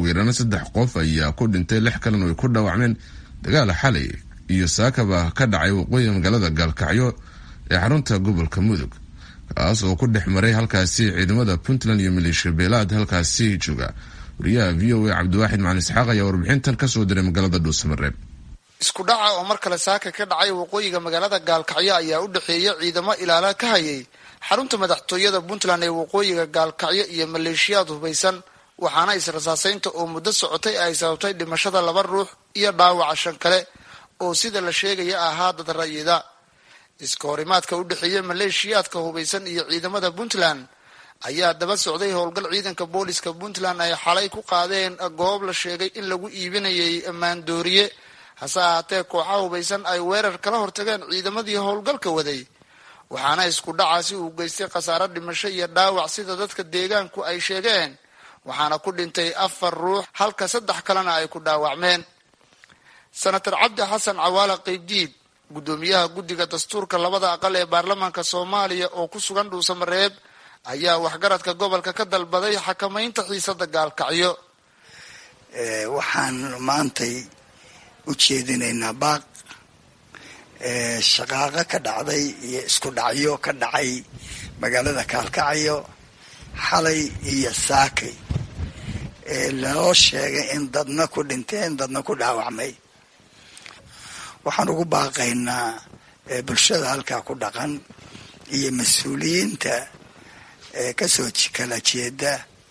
ugu yaraan saddex qof ayaa ku dhintay lix kalena ay ku dhaawacmeen dagaal xalay iyo saakaba ka dhacay waqooyiga magaalada gaalkacyo ee xarunta gobolka mudug kaas oo ku dhex maray halkaasi ciidamada puntland iyo maleeshiya beelaad halkaasi jooga wariyaha v o a cabdiwaaxid macalin isxaaq ayaa warbixintan kasoo diray magaalada dhuusamareeb isku dhaca oo mar kale saaka ka dhacay waqooyiga magaalada gaalkacyo ayaa u dhexeeya ciidamo ilaala ka hayay xarunta madaxtooyada puntland ee waqooyiga gaalkacyo iyo maleeshiyaad hubaysan waxaana israsaaseynta oo muddo socotay ay sababtay dhimashada laba ruux iyo dhaawaca shan kale oo sida la sheegaya ahaa dad rayida iska horimaadka u dhexeeya maleeshiyaadka hubaysan iyo ciidamada puntland ayaa daba socday howlgal ciidanka booliska puntland ay xalay ku qaadeen goob la sheegay in lagu iibinayay maandooriye hase ahaatee kooxaha hubaysan ay weerar kala hortageen ciidamadii howlgalka waday waxaana isku dhacaasi uu geystay khasaaro dhimasho iyo dhaawac sida dadka deegaanku ay sheegeen waxaana ku dhintay afar ruux halka saddex kalena ay ku dhaawacmeen senator cabdi xasan cawaala qeybdiid guddoomiyaha guddiga dastuurka labada aqal ee baarlamaanka soomaaliya oo ku sugan dhuusamareeb ayaa waxgaradka gobolka ka dalbaday xakamaynta xiisada gaalkacyo waxaan maantay u jeedinaynaa baaq shaqaaqo ka dhacday iyo isku dhacyo ka dhacay magaalada kaalkacyo xalay iyo saakay lanoo sheegay in dadna ku dhinteen dadna ku dhaawacmay waxaan ugu baaqaynaa bulshada halkaa ku dhaqan iyo mas-uuliyiinta kasoo kala jeeda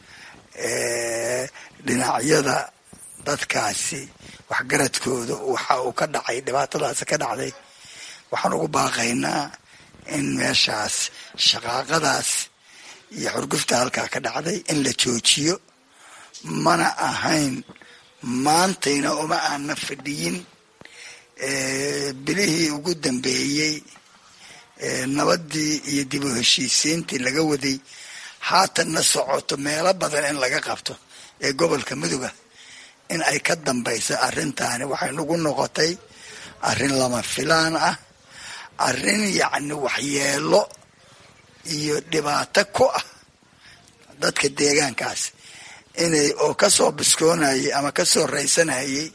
dhinacyada dadkaasi waxgaradkooda waxa uu ka dhacay dhibaatadaasi ka dhacday waxaan ugu baaqaynaa in meeshaas shaqaaqadaas iyo xurgufta halkaa ka dhacday in la joojiyo mana ahayn maantayna uma aana fadhiyin bilihii ugu dambeeyey nabadii iyo dib u heshiisiintii laga waday haatanna socoto meelo badan in laga qabto ee gobolka muduga in ay ka dambayso arrintaani waxay nagu noqotay arrin lama filaan ah arrin yacni waxyeelo iyo dhibaato ku ah dadka deegaankaas inay oo kasoo biskoonayay ama kasoo raysanayay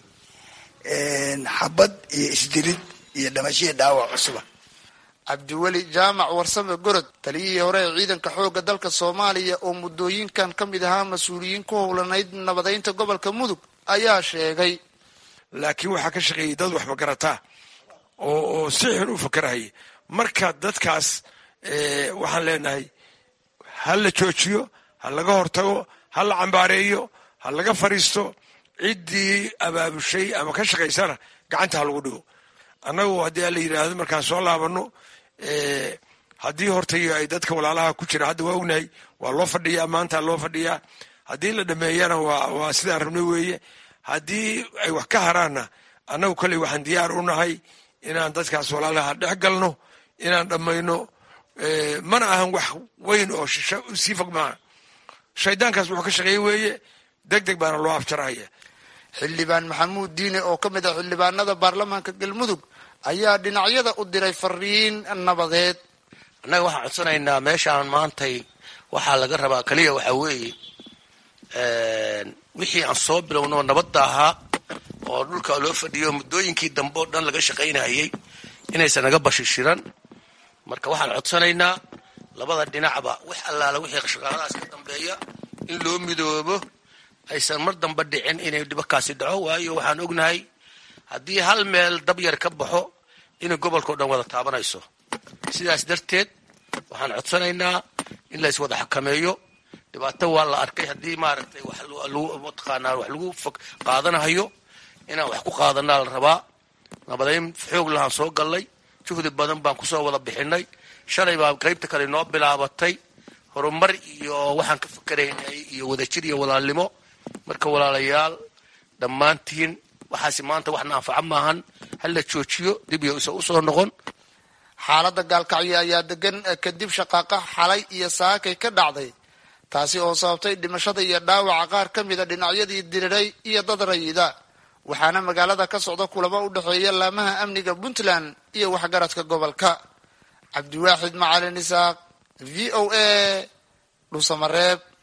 xabad iyo isdilid iyo dhamashiya dhaawac cusuba cabdiweli jaamac warsame gorod taliyihii hore ee ciidanka xoogga dalka soomaaliya oo muddooyinkan ka mid ahaa mas-uuliyiin ku howlanayd nabadeynta gobolka mudug ayaa sheegay laakiin waxaa ka shaqeeyay dad waxba garataa oo oo si xun u fakarahaya marka dadkaas waxaan leenahay ha la joojiyo ha laga hortago ha la cambaareeyo ha laga fadhiisto ciddii abaabushay ama ka shaqaysana gacanta ha lagu dhigo annagu haddii a la yidhaahdo markaan soo laabano haddii hortay ay dadka walaalaha ku jira hadda waa ognahay waa loo fadhiyaa maanta loo fadhiyaa haddii la dhameeyana waa waa sidaan rabnay weeye haddii ay wax ka haraanna annagu kolley waxaan diyaar u nahay inaan dadkaas walaalaha dhex galno inaan dhammayno mana ahan wax weyn oo shisho sii fog maaha shaydaankaas wuxuu ka shaqeeye weeye deg deg baana loo afjarahaya xildhibaan maxamuud diine oo ka mid ah xildhibaanada baarlamaanka galmudug ayaa dhinacyada u diray fariin nabadeed annaga waxaan codsanaynaa meeshaan maantay waxaa laga rabaa keliya waxaa weeye wixii aan soo bilowno nabadda ahaa oo dhulka loo fadhiyo muddooyinkii dambe oo dhan laga shaqaynayay inaysan naga bashishiran marka waxaan codsanaynaa labada dhinacba wax allaala wixii shaqaaladaas ka dambeeya in loo midoobo aysan mar damba dhicin inay dhibakaasi dhaco waayo waxaan ognahay haddii hal meel dab yar ka baxo inay gobolkao dhan wada taabanayso sidaas darteed waxaan codsanaynaa in lays wada xakameeyo dhibaato waa la arkay haddii maaragtay wax mataqaanaa wax lagu qaadanahayo inaan wax ku qaadanaa la rabaa nabadeyn xoog lahaan soo gallay juhdi badan baan kusoo wada bixinay shalay baa qaybta kale noo bilaabatay horumar iyo waxaan ka fikeraynay iyo wadajir iyo walaalnimo marka walaalayaal dhammaantiin waxaasi maanta waxna anfaco maahan hala joojiyo dib iyo isa usoo noqon xaaladda gaalkacyo ayaa degan kadib shaqaaqa xalay iyo saakay ka dhacday taasi oo sababtay dhimashada iyo dhaawaca qaar ka mida dhinacyadii diriray iyo dad rayida waxaana magaalada ka socda kulamo u dhexeeya laamaha amniga puntland iyo waxgaradka gobolka cabdiwaaxid macalin isaaq v o a dhusamareeb